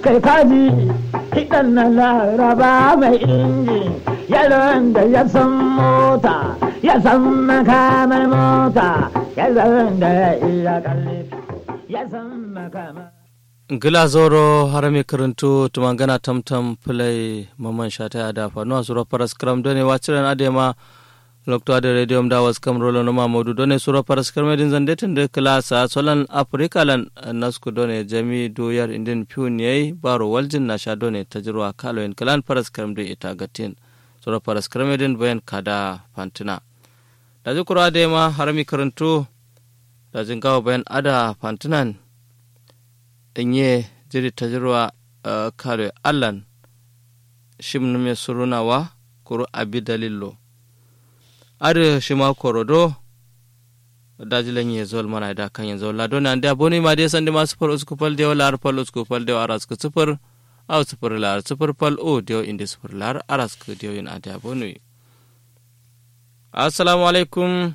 kai kaji kiɗan na laraba mai inji yaron da ya san mota ya san makamar mota yaron da ya iya kalli ya san makamar gila zoro harami karantu tumangana tamtam play maman shata ya dafa nuwa sura paras kram done wachiran adema lokto ade radio da was kam rolo no mamodu done sura paras kram din zande tende klasa solan afrika lan nasku done jami do yar indin piun yai baro waljin na sha done tajruwa kalo en klan paras kram de ita gatin sura paras kram din bayan kada fantina da zikura adema harami karantu da jingawa bayan ada fantinan inye jiri tajirwa uh, kare allan shim me surunawa kuru abi dalillo are shima korodo dajilan ye zol mana da kan yanzu la dona da boni ma dai sande ma sufur usku fal de wala fal usku fal de aras ku sufur aw sufur lar sufur fal o de inde sufur lar aras ku de yin ada boni assalamu alaikum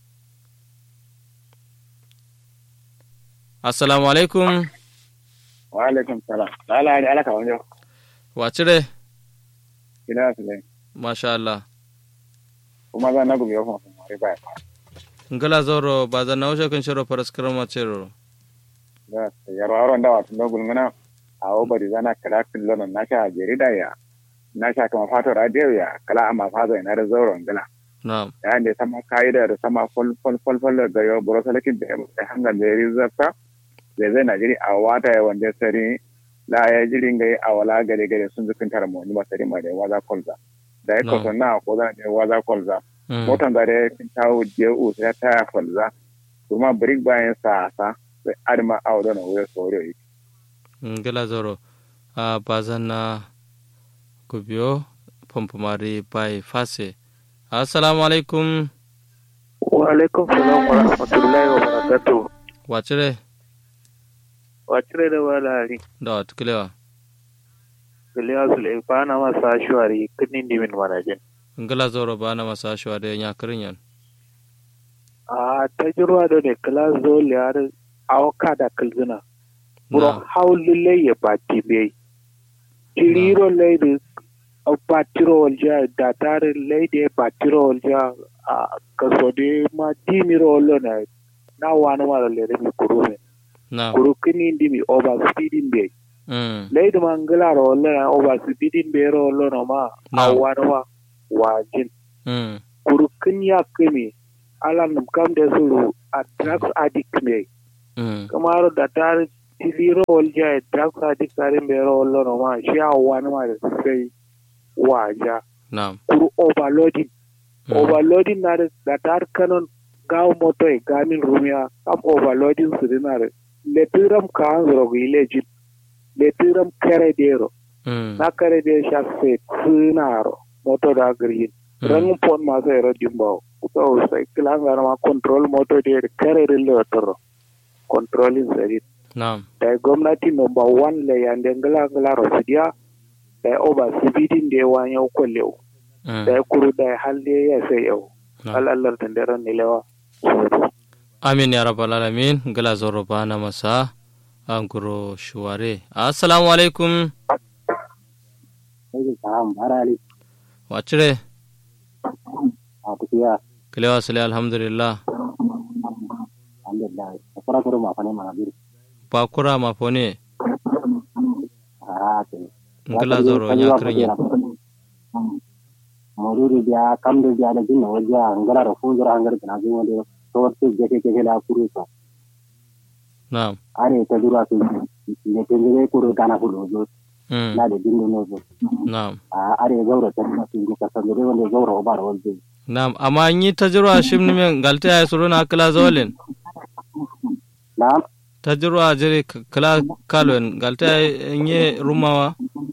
assalamu alaikum wa alaikum salam lala da alaka wani wacire ina su ne masha Allah kuma za na gubi yau kuma mari baya ngala zoro ba za na wuce kan shiro faras karama cero da yarwa aron da wasu na gulmuna a obari zana kala kullum na sha jarida ya na sha kama fato radio ya kala amma fazo ina da zauren gala na'am yayin da sama ka'ida da sama fol fol fol fol ga yau buro salakin da ya hanga da ya rizarta zai zai na jiri a wata ya wanda sari la ya jiri ga a wala gare gare sun zukin tara mu ba sari ma da waza kolza da ya ko na ko zan da waza kolza motan da ya kin tawo je u sai ta ya kolza kuma brick bayan sa sa sai adma a wadana wuya sore yi ngala zoro a bazan na kubiyo pompomari bai fase assalamu alaikum wa alaikum salam wa rahmatullahi wa barakatuh wacire wacire da walari da watukulewa giliya su ba na masa shuwari kinin dimin manajin ngala zoro ba na masa shuwa da ya kirin yan a ta jirwa da ne kila zo liyar awaka da kalzina buro haulu lai ya bati bai tiriro lai da batiro walja da tare lai da batiro walja a kaso de ma dimiro wallo na na wani mara lere mi kuru ne kuru kini ndi mi over speeding bai lai da mangala ro wallo na over speeding bai ro wallo na ma a wani ma wajin kuru kin ya kimi ala num kam da suru a drugs addict mai kamar da tare tiliro walja drugs addict tare bai ro wallo na ma shi a wani ma da sai waja Naam. kuru overloading mm. overloading na da tar kanon gaw moto e gamin rumia kam overloading su dinar letiram kan zoro ilejin letiram kare dero mm. na kare de sha se sunaro moto da green mm. rang pon ma se ro dimbo to sai klan gar ma control moto de kare rille otoro controlling serit Naam. da gwamnati number 1 le yande ngala ngala rosidia da oba sibidin da yawa yau kwalle da ya kuru da halde ya sai yau al'allar tandaran ne lewa amin ya rabbal alamin gala zoro bana masa an guro shuware assalamu alaikum wacire kilewa sule alhamdulillah bakura mafone ngala zoro nya krinya moduri dia kamde dia da jinna wajja ngala ro fu jora hangar kana ji wonde torte jeke jeke la kuru so naam are ta dura su ne tengere kuru kana fu do na de dindo no zo naam are gaura ta na su ka san dore wonde gaura obar wonde naam amma yi tajruwa shimni men galte ay suruna kala zawlen naam tajruwa jere kala kalwen galte ay nye rumawa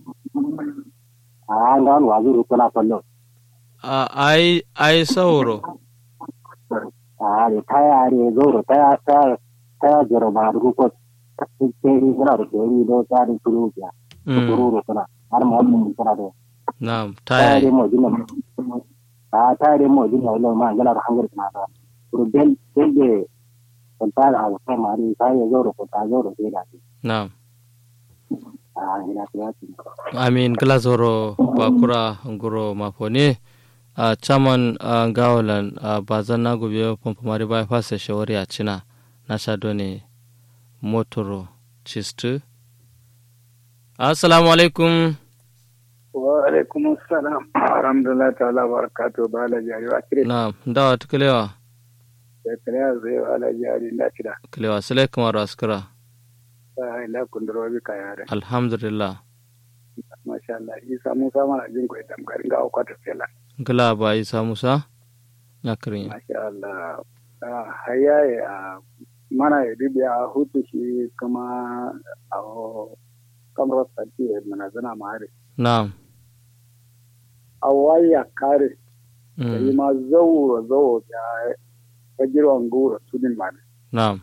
a ngan wazuru kala fallo ai ai sauro are taya are gaura taya taya taya jero ba du ko teri gana ro teri do ta du turu ya turu ro kana har mo mo kana do naam taya taya mo jinna a taya mo jinna lo ma gala ro hangar kana do ro bel bel de kon ta a ko ma ri taya gaura ko ta gaura de da naam a ina kiyati amin glazoro bakura nguro mapone a chairman a gawalan a bazan na gobe pompomari bypass shawari a china na shado ne motoro chistu assalamu alaikum wa alaikum salam alhamdulillah ta'ala barakatuhu ba la jari wa kire na dawa tukalewa da kare zai wa la jari na kida kalewa sile kamar askara ta ila kunduro bi ka yare alhamdulillah masha Allah isa musa mana jin ko idan garin ga kwata sela gila ba isa musa ya kirin masha Allah Ah, haya ya mana ya dibiya hutu shi kuma a kamar sati ya mana zana mare na a waya kare da yi ma zauro zauro ya fajirwan gura sunin mare na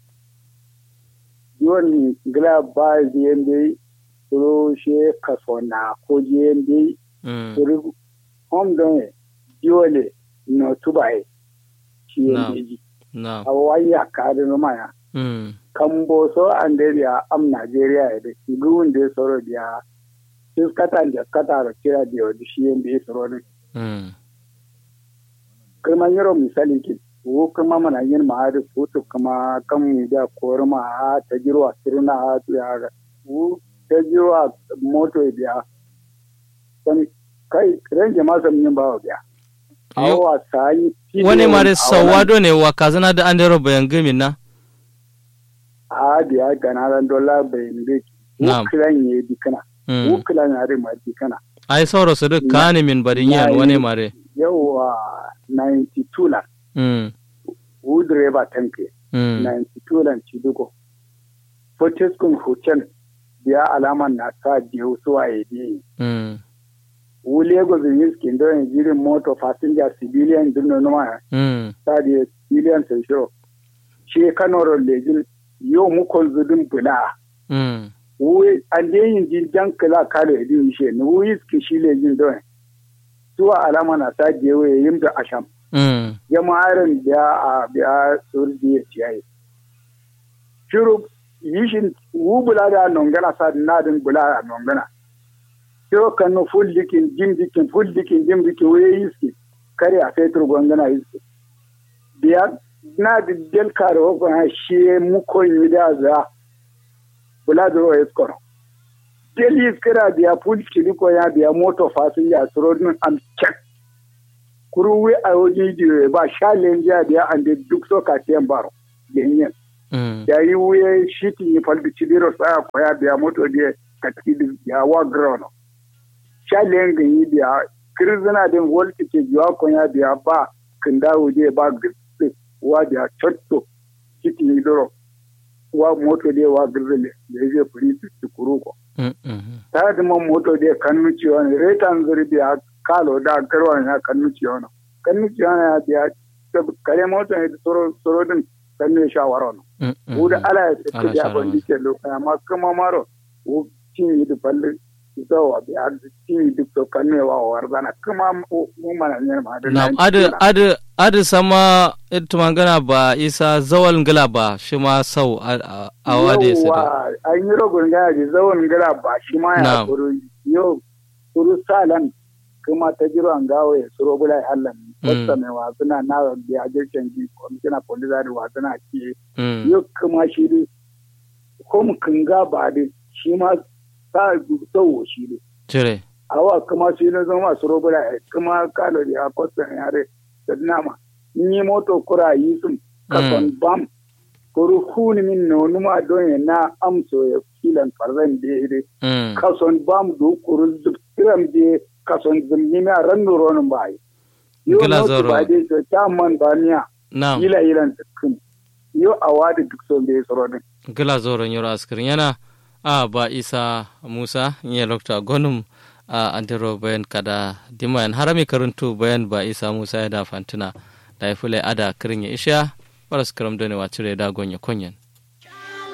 yon gila ba jende suru she kaso na ko jende suru hom don diole no tubaye shi Na. yende ji na awaya kare no maya mm kambo so anderia am nigeria ya da gun de soro dia sis kata da kata ro kira dio di shi yende soro ne mm kuma yaro misali ki wo kuma mana yin ma da foto kuma kan mu da korma ha ta jirwa sirna ha tu ya ga wo ta jirwa moto biya dan kai ranje ma sam yin bawo biya Yo- awa sai wani mare sawado ne wa kazana da andero bayan gami na a biya gana ran dola bai ne Na'am. wukilan ye dikana mm wukilan ya ma dikana ai sauro su duk kani min barin yan Na wani yi- mare yawa 92 la mm wu direba tanke mm 92 lan cidugo fortiskun hucen biya alaman na sa biyu suwa ya biyu mm wu lagos yin skin don jirin moto passenger civilian dinno numa mm sa da civilian sai shiro shi kanoro lejin yau mukon zudin bula mm wu an de yin jin jan kala kalo edin shi ne wu iski shi lejin don suwa alama na sa biyu ya yin da asham mm jama'arin biya a biya surdi ya ciyayi. Shiru yishin wu bula da nongana sa nadin bula a nongana. Shiru kanu full dikin jim dikin full dikin jim dikin wuye yiski kare a fetur gwangana yiski. Biya na da del kare wakon ha shi muko yi da za bula da ruwa yiskono. Del yiskira biya full kiriko ya biya moto fasinja surodin am check kuruwe a wajen diyo ba sha lenja da ya ande duk so ka tiyan baro genyen mm da yi wuye shiti ni falbi chidiro sa ko ya biya moto de ka tidi ya wa grono sha lenga yi biya kirzina din volti ke jiwa ko ya biya ba kinda wuje ba gitsi wa biya chotto shiti ni doro wa moto de wa girzile da je furi su kuruko mm mm ta da man moto de kannu ciwo ne retan zuri biya kalo da garwa na kannu ciwo ne kannu ciwo ne ya biya ta- kare moto ne soro soro din kannu ya shawara no mm mm wo da ala ya Ala ce ya shawara. ban dike lo amma kuma maro wo cin yi da falle ita wa biya cin yi duk to kannu ya wa warzana kuma mu mu mana ne ma da na nan adu kila. adu adu sama ita magana ba isa zawal ngila ba shi ma sau a- a a wade su da Yawwa, an yi rogon gana da zawon gara ba shi ma ya Na'am. kuru yau kuru salan kuma ta jiro an gawo ya suro bula ya hallan wasta mai wasuna na biya jirgin ji kwamishina polisa da wasuna ke mm yau kuma shi ne kom kinga ba da shi ma sa tsawo shi ne cire awa kuma shi ne zama suro bula ya kuma kalo da ya kwasta yare da nama ni moto kura yi sun kason bam kuru huni min no numa don ya na amso ya filan farzan da ya mm kason bam do kuru zubtiram de kason zumni ma ran no ronun bai yo Gila no zoro. to ba de to ta man baniya na ila ilan kum yo awadi duk son de soro din gila zoron yoro askirin yana a ba isa musa ya lokta gonum a antero bayan kada dimayan harami karantu bayan ba isa musa ya da fantina da ya fule ada kirin ya isha waras karam done wa cire da gonya konyen